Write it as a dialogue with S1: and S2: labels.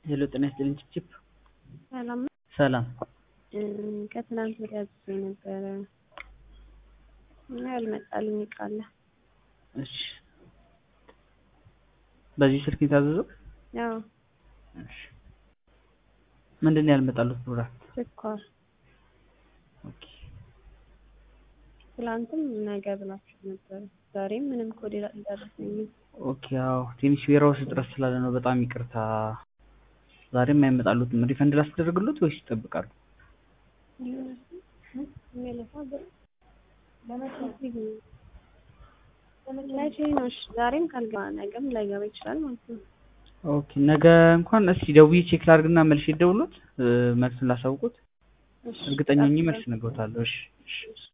S1: ሄሎ ጤና ይስጥልኝ ቺፕ
S2: ሰላም ነው።
S1: ሰላም
S2: ከትናንት ወዲያ አዝዤ ነበረ እና ያልመጣልኝ እቃ አለ።
S1: እሺ በዚህ ስልክ ነው የታዘዘው?
S2: ያው
S1: እሺ ምንድን ነው ያልመጣሉት ፕሮዳክት?
S2: ስኳር
S1: ኦኬ
S2: ትላንትም ነገ ብላችሁ ነበር። ዛሬም ምንም ኮድ አልደረሰኝም።
S1: ኦኬ አዎ ትንሽ ዌራውስ እጥረት ስላለ ነው። በጣም ይቅርታ። ዛሬም አይመጣሉትም። ሪፈንድ ላስደርግሎት ወይስ ይጠብቃሉ?
S2: መቼ ነው? እሺ ዛሬም ካልገባ ነገም ላይገባ ይችላል ማለት ነው።
S1: ኦኬ ነገ እንኳን እስቲ ደውዬ ቼክ ላድርግና መልሼ ልደውልዎት መልሱን ላሳውቁት።
S2: እሺ፣
S1: እርግጠኛ ሆኜ መልስ እነግሮታለሁ። እሺ እሺ